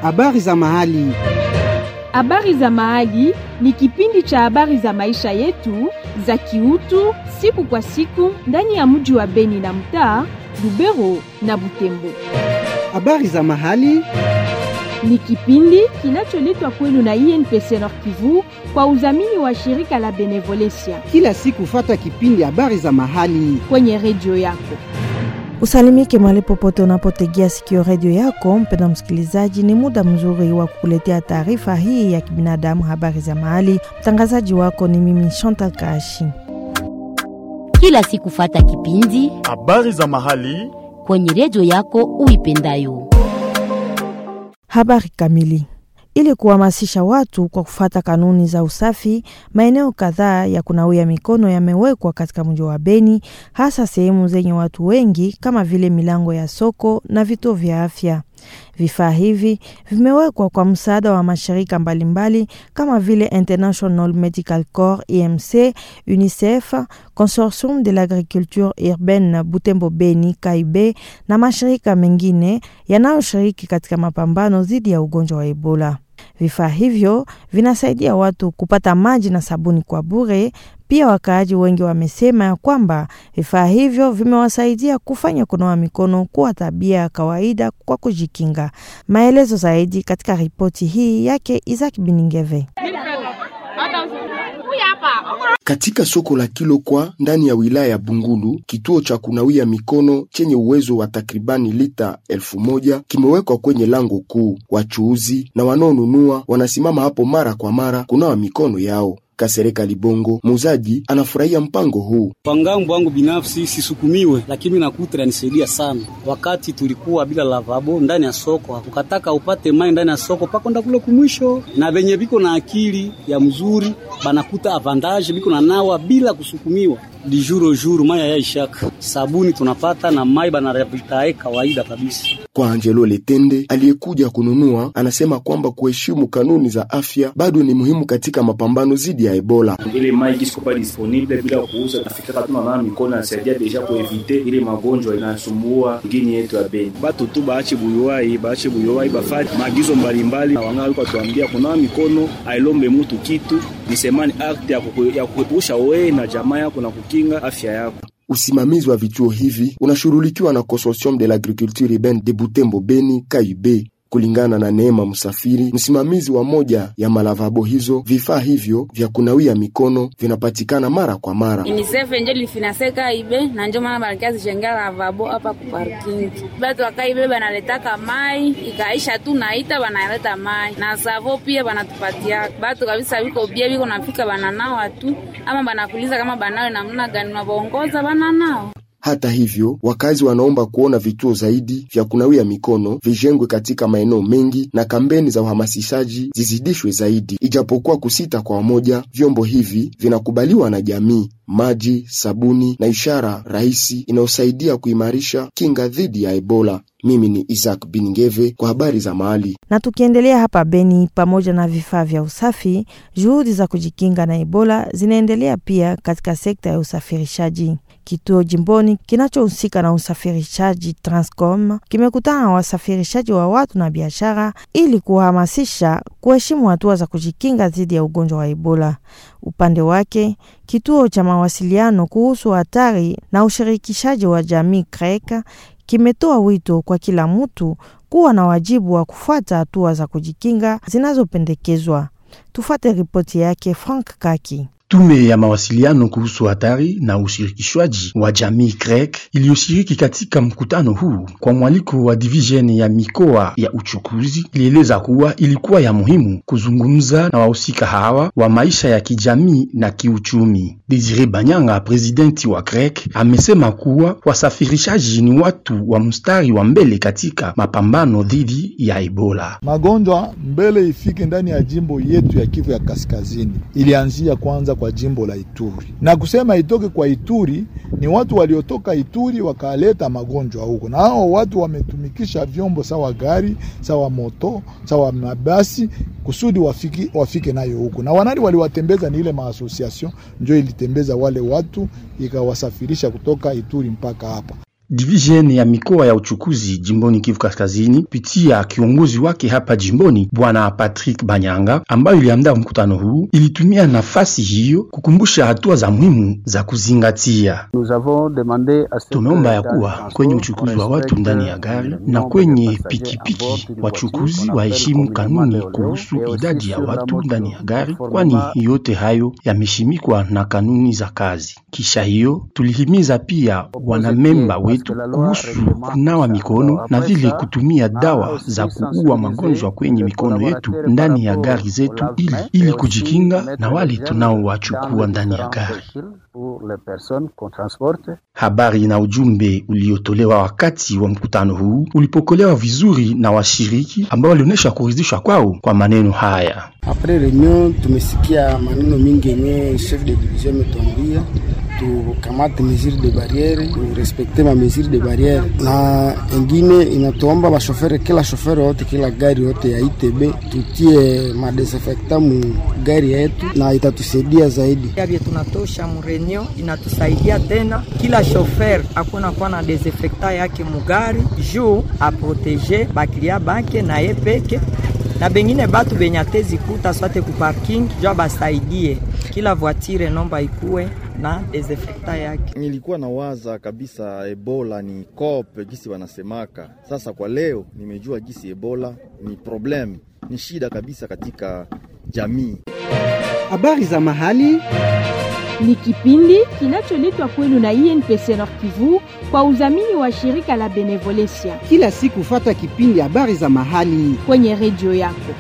Habari za mahali. Habari za mahali ni kipindi cha habari za maisha yetu za kiutu siku kwa siku ndani ya mji wa Beni na mtaa Lubero na Butembo. Habari za mahali. Ni kipindi kinacholetwa kwenu na INPC Nord Kivu kwa udhamini wa shirika la Benevolencia Kila siku fata kipindi habari za mahali. kwenye redio yako. Usalimike mahali popote unapotegea sikio redio yako. Mpenda msikilizaji, ni muda mzuri wa kukuletea taarifa hii ya kibinadamu, habari za mahali. Mtangazaji wako ni mimi Chantal Kashi. kila siku fata kipindi Habari za mahali. kwenye redio yako uipendayo. Habari kamili. Ili kuhamasisha watu kwa kufuata kanuni za usafi, maeneo kadhaa ya kunawia mikono yamewekwa katika mji wa Beni, hasa sehemu zenye watu wengi kama vile milango ya soko na vituo vya afya. Vifaa hivi vimewekwa kwa msaada wa mashirika mbalimbali kama vile International Medical Corps IMC, UNICEF, Consortium de l'Agriculture Urbaine Butembo Beni Kaibe na mashirika mengine yanayoshiriki katika mapambano dhidi ya ugonjwa wa Ebola. Vifaa hivyo vinasaidia watu kupata maji na sabuni kwa bure. Pia wakaaji wengi wamesema ya kwamba vifaa hivyo vimewasaidia kufanya kunawa mikono kuwa tabia ya kawaida kwa kujikinga. Maelezo zaidi katika ripoti hii yake Isaac Biningeve. Katika soko la Kilokwa ndani ya wilaya ya Bungulu, kituo cha kunawia mikono chenye uwezo wa takribani lita elfu moja kimewekwa kwenye lango kuu. Wachuuzi na wanaonunua wanasimama hapo mara kwa mara kunawa mikono yao. Kasereka Libongo, muuzaji, anafurahia mpango huu. Kwa ngambo wangu binafsi sisukumiwe, lakini nakuta inanisaidia sana. Wakati tulikuwa bila lavabo ndani ya soko, ukataka upate mai ndani ya soko pakonda kule kumwisho, na venye biko na akili ya mzuri banakuta avantage biko na nawa bila kusukumiwa di jour au jour, mai yaishaka sabuni tunapata na mai banarevitae kawaida kabisa. Kwa Angelo Letende aliyekuja kununua, anasema kwamba kuheshimu kanuni za afya bado ni muhimu katika mapambano dhidi ya Ebola. ile mai kisiko pa disponible bila kuuza, nafika tuna nana mikono nasaidia deja kuevite ile magonjwa inasumbua ngini yetu ya Beni. batu tu baache buyuwai baache buyuwai bafati maagizo mbalimbali na wang'aa walikuwa tuambia kunawa mikono ailombe mutu kitu ni semani akti ya kuku- ya kuepusha wewe na jamaa yako na kukinga afya yako Usimamizi wa vituo hivi unashughulikiwa na Consortium de l'Agriculture Urbaine de Butembo Beni KUB. Kulingana na Neema Msafiri, msimamizi wa moja ya malavabo hizo, vifaa hivyo vya kunawia mikono vinapatikana mara kwa mara. UNICEF njo lifinaseka ibe na njo maana banakia zishengea lavabo hapa ku parking. Batu wakaibe banaletaka mai ikaisha tu naita banaleta mai na savo pia banatupatia batu kabisa, biko bia biko nafika bananawa tu ama banakuliza kama banawe namna gani, unabaongoza bananawa Hata hivyo, wakazi wanaomba kuona vituo zaidi vya kunawia mikono vijengwe katika maeneo mengi na kampeni za uhamasishaji zizidishwe zaidi. Ijapokuwa kusita kwa wamoja, vyombo hivi vinakubaliwa na jamii: maji, sabuni na ishara rahisi inayosaidia kuimarisha kinga dhidi ya Ebola. Mimi ni Isaac Biningeve kwa habari za mahali. Na tukiendelea hapa Beni, pamoja na vifaa vya usafi, juhudi za kujikinga na Ebola zinaendelea pia katika sekta ya usafirishaji. Kituo jimboni kinachohusika na usafirishaji Transcom kimekutana na wasafirishaji wa watu na biashara ili kuhamasisha kuheshimu hatua za kujikinga dhidi ya ugonjwa wa Ebola. Upande wake, kituo cha mawasiliano kuhusu hatari na ushirikishaji wa jamii CREC kimetoa wito kwa kila mtu kuwa na wajibu wa kufuata hatua za kujikinga zinazopendekezwa. Tufuate ripoti yake Frank Kaki. Tume ya mawasiliano kuhusu hatari na ushirikishwaji wa jamii CREC iliyoshiriki katika mkutano huu kwa mwaliko wa division ya mikoa ya uchukuzi ilieleza kuwa ilikuwa ya muhimu kuzungumza na wahusika hawa wa maisha ya kijamii na kiuchumi. Desire Banyanga, presidenti wa CREC, amesema kuwa wasafirishaji ni watu wa mstari wa mbele katika mapambano dhidi ya Ebola. Magonjwa mbele ifike ndani ya jimbo yetu ya Kivu ya Kaskazini, ilianzia kwanza kwa jimbo la Ituri, na kusema itoke kwa Ituri ni watu waliotoka Ituri wakaleta magonjwa huko, na hao watu wametumikisha vyombo sawa gari sawa moto sawa mabasi kusudi wafiki, wafike nayo huko, na wanani waliwatembeza ni ile maasosiasyon njo ilitembeza wale watu ikawasafirisha kutoka Ituri mpaka hapa. Divisheni ya mikoa ya uchukuzi jimboni Kivu Kaskazini kupitia kiongozi wake hapa jimboni Bwana Patrick Banyanga, ambayo iliandaa mkutano huu, ilitumia nafasi hiyo kukumbusha hatua za muhimu za kuzingatia. Tumeomba ya kuwa kwenye uchukuzi wa watu ndani ya gari na kwenye pikipiki wachukuzi waheshimu kanuni kuhusu idadi ya watu ndani ya gari, kwani yote hayo yameshimikwa na kanuni za kazi. Kisha hiyo tulihimiza pia wanamemba wetu kuhusu kunawa mikono na vile kutumia dawa za kuua magonjwa kwenye mikono yetu ndani ya gari zetu, ili ili kujikinga na wale tunaowachukua ndani ya gari. Habari na ujumbe uliotolewa wakati wa mkutano huu ulipokelewa vizuri na washiriki ambao walionyesha kuridhishwa kwao kwa maneno haya. Apres reunion tumesikia maneno mingi yenye chef de division ametuambia tukamate mesure de barriere turespekte ma mesure de barriere, na engine inatuomba bashofere, kila shofere wote, kila gari yote ya ITB tutie madesinfecta mu gari yetu, na itatusaidia zaidi. Vye tunatosha murenio inatusaidia tena, kila shofer akuna kuwa na desinfecta yake mugari juu aproteje baklia bake na ye peke na bengine batu benye atezikuta swate ku parking jua basaidie kila voitire nomba ikuwe na desinfecta yake. Nilikuwa na waza kabisa Ebola ni kope gisi wanasemaka. Sasa kwa leo nimejua gisi Ebola ni problem, ni shida kabisa katika jamii. Habari za mahali ni kipindi kinacholetwa kwenu na INPC Nord Kivu kwa udhamini wa shirika la Benevolencia. Kila siku fata kipindi habari za mahali kwenye redio yako.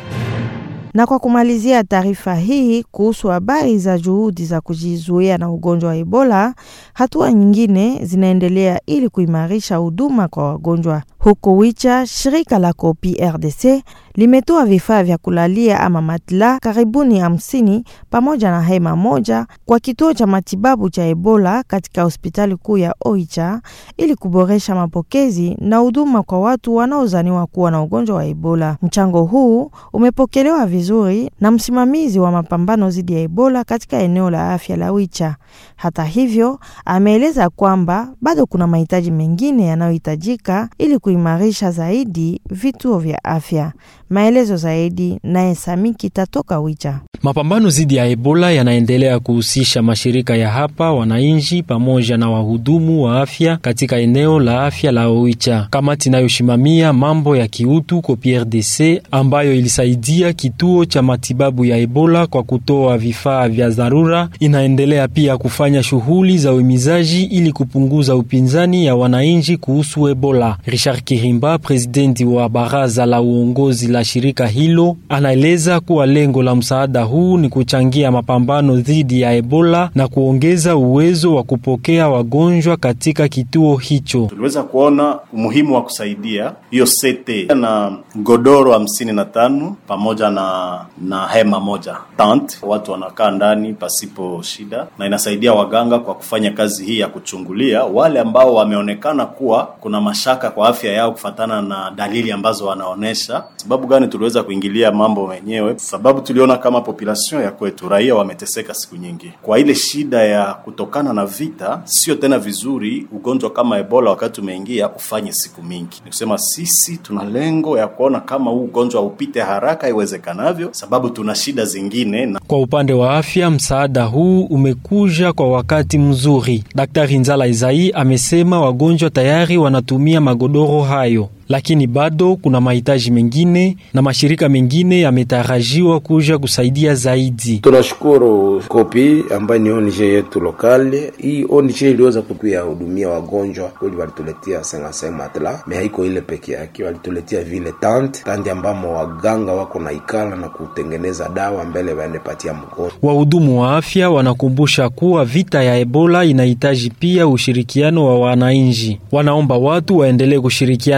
Na kwa kumalizia taarifa hii kuhusu habari za juhudi za kujizuia na ugonjwa wa Ebola, hatua nyingine zinaendelea ili kuimarisha huduma kwa wagonjwa. Huko Wicha, shirika la Kopi RDC limetoa vifaa vya kulalia ama matla karibuni hamsini pamoja na hema moja kwa kituo cha matibabu cha Ebola katika hospitali kuu ya Oicha ili kuboresha mapokezi na huduma kwa watu wanaozaniwa kuwa na ugonjwa wa Ebola. Mchango huu umepokelewa vizuri na msimamizi wa mapambano dhidi ya Ebola katika eneo la afya la Wicha. Hata hivyo, ameeleza kwamba bado kuna mahitaji mengine yanayohitajika ili kuimarisha zaidi vituo vya afya. Maelezo zaidi naye Samiki tatoka Wicha. Mapambano dhidi ya Ebola yanaendelea kuhusisha mashirika ya hapa, wananchi pamoja na wahudumu wa afya katika eneo la afya la Oicha. Kamati inayoshimamia mambo ya kiutu COPRDC, ambayo ilisaidia kituo cha matibabu ya Ebola kwa kutoa vifaa vya dharura, inaendelea pia kufanya shughuli za uhimizaji ili kupunguza upinzani ya wananchi kuhusu Ebola. Richard Kirimba, presidenti wa baraza la uongozi la shirika hilo, anaeleza kuwa lengo la msaada huu ni kuchangia mapambano dhidi ya Ebola na kuongeza uwezo wa kupokea wagonjwa katika kituo hicho. Tuliweza kuona umuhimu wa kusaidia hiyo sete na godoro hamsini na tano pamoja na na hema moja tent, watu wanakaa ndani pasipo shida, na inasaidia waganga kwa kufanya kazi hii ya kuchungulia wale ambao wameonekana kuwa kuna mashaka kwa afya yao kufatana na dalili ambazo wanaonesha. Sababu gani tuliweza kuingilia mambo wenyewe? Sababu tuliona kama population ya kwetu raia wameteseka siku nyingi kwa ile shida ya kutokana na vita. Sio tena vizuri ugonjwa kama Ebola wakati umeingia ufanye siku mingi. Ni kusema sisi tuna lengo ya kuona kama huu ugonjwa upite haraka iwezekanavyo, sababu tuna shida zingine na... Kwa upande wa afya, msaada huu umekuja kwa wakati mzuri. Daktari Nzala Izai amesema wagonjwa tayari wanatumia magodoro hayo lakini bado kuna mahitaji mengine na mashirika mengine yametarajiwa kuja kusaidia zaidi. Tunashukuru Kopi ambayo ni ONG yetu lokale. Hii ONG iliweza kutuya hudumia wagonjwa kweli, walituletea senga matla me haiko ile peke yake, walituletea vile tante tante ambamo waganga wako na ikala na kutengeneza dawa mbele waende patia mgonjwa. Wahudumu wa afya wanakumbusha kuwa vita ya Ebola inahitaji pia ushirikiano wa wananchi. Wanaomba watu waendelee kushirikiana na timu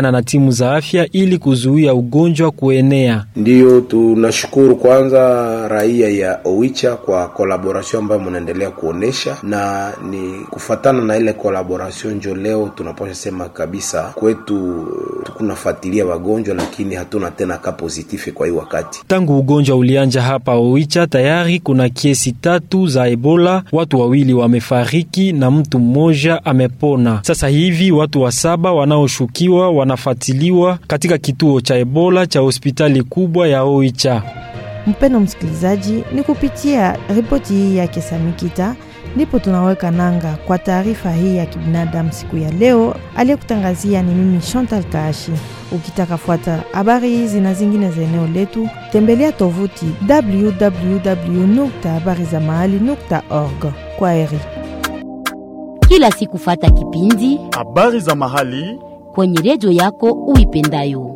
sehemu za afya ili kuzuia ugonjwa kuenea. Ndiyo, tunashukuru kwanza raia ya Oicha kwa kolaboration ambayo mnaendelea kuonesha, na ni kufatana na ile kolaboration njo leo tunapasha sema kabisa kwetu tukunafuatilia wagonjwa, lakini hatuna tena ka positif kwa hii wakati. Tangu ugonjwa ulianja hapa Oicha, tayari kuna kesi tatu za Ebola, watu wawili wamefariki na mtu mmoja amepona. Sasa hivi watu wa saba wanaoshukiwa wanafuatiliwa katika kituo cha Ebola cha hospitali kubwa ya Oicha. Mpendo msikilizaji, ni kupitia ripoti hii ya Kesamikita ndipo tunaweka nanga kwa taarifa hii ya kibinadamu siku ya leo. Aliyekutangazia ni mimi Chantal Kaashi. Ukitaka fuata habari hizi na zingine za eneo letu, tembelea tovuti www habari za mahali org. Kwa heri. Kila siku fata kipindi habari za mahali kwenye redio yako uipendayo.